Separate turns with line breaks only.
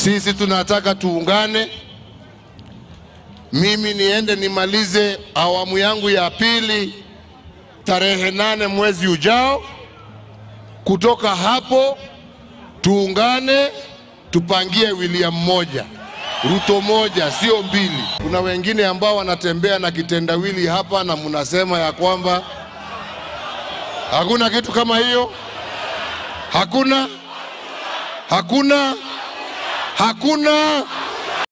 Sisi tunataka tuungane, mimi niende nimalize awamu yangu ya pili tarehe nane mwezi ujao. Kutoka hapo tuungane, tupangie William moja, Ruto moja, sio mbili. Kuna wengine ambao wanatembea na kitendawili hapa na mnasema ya kwamba hakuna kitu kama hiyo. Hakuna, hakuna, hakuna.